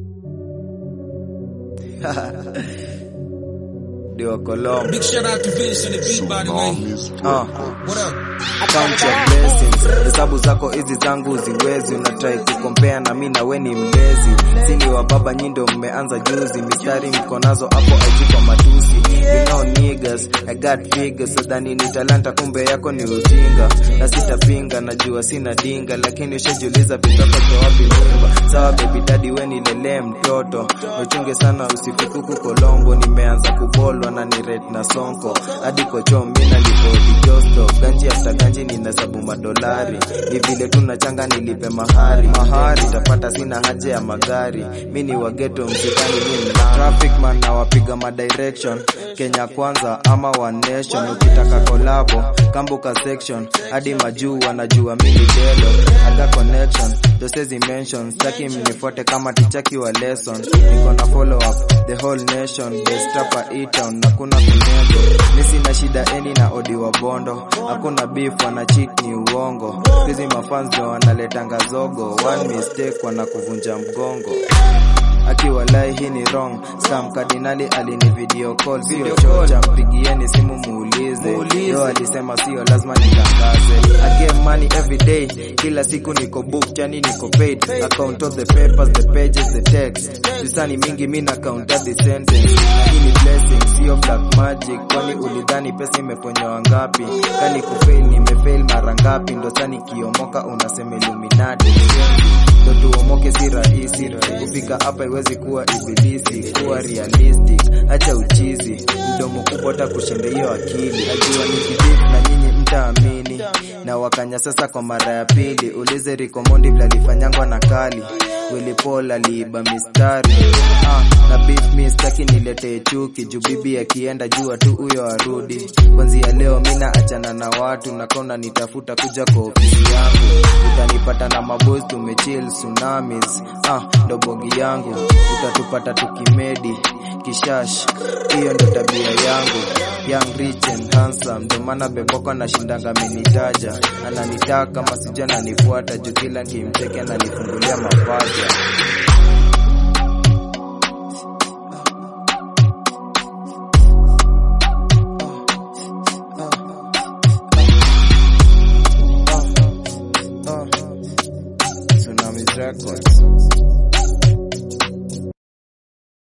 Ndio Colombo. Big shout out to Vince on the beat, by the way. Ah. What up? Count your blessings. Hesabu zako hizi zangu ziwezi, unatrai kukompea na mi nawe ni mlezi. Sini wa baba nyindo mmeanza juzi, mistari mko nazo hapo aiji kwa matusi. You know niggas, I got figures, sadhani ni talanta kumbe yako ni ujinga. Na sitapinga, najua sina dinga, lakini ushajiuliza vitoko cha wapi mimba. Sawa baby daddy we nilelee mtoto, uchunge sana usifikuku Kolombo, nimeanza kubolwa na ni red na sonko. Hadi kocho mina lipodi josto, ganji after ganji ninahesabu madolari. Ni vile tunachanga nilipe mahari, mahari tapata sina haja ya magari. Mi ni wageto msikani mi mlana. Traffic man na wapiga madirection, Kenya kwanza ama one nation. Ukitaka kolabo kambuka section, hadi majuu wanajua mi ni delo. Aga connection, dosezi mention, staki mnifuate kama tichaki wa lesson. Niko na follow up the whole nation, best rapper E-town na kuna kunego. Mi sina shida eni na odi wa bondo, hakuna beef wana cheat ni uongo. Hizi mafans ndio wanaletanga zogo, one mistake wanakuvunja mgongo akiwalai hii ni wrong scam kardinali alini video call sio chocha mpigieni simu muulize yo alisema sio lazima nitangaze I get money every day kila siku niko book chani niko paid account of the papers the pages the text sisani mingi mi na count the sentence hii ni blessing sio black magic kwani ulidhani pesa imeponyoa ngapi kani kufail nimefail mara ngapi ndo sani kiomoka unasema illuminati ndo tuomoke si rahisi kufika hapa iwezi kuwa ibilisi kuwa realistic acha uchizi mdomo kubwa hata kushinda hiyo akili ajua nikidip na nyinyi mtaamini na wakanya sasa kwa mara ya pili ulize rikomondi vlalifanyangwa na kali Willy Paul aliiba mistari ah, na beef mi staki niletee chuki juu bibi akienda jua tu huyo arudi kwanzia leo mina achana na watu nakona nitafuta kuja kwa ofisi yangu utanipata na maboys tumechill tsunamis ah, ndo bogi yangu utatupata tukimedi kishash hiyo ndo tabia yangu young rich and handsome ndo maana beboko anashindanga amenitaja ananitaka kama sija nanifuata juu kila nkimcheke ananifungulia mapaja Tsunamis Record.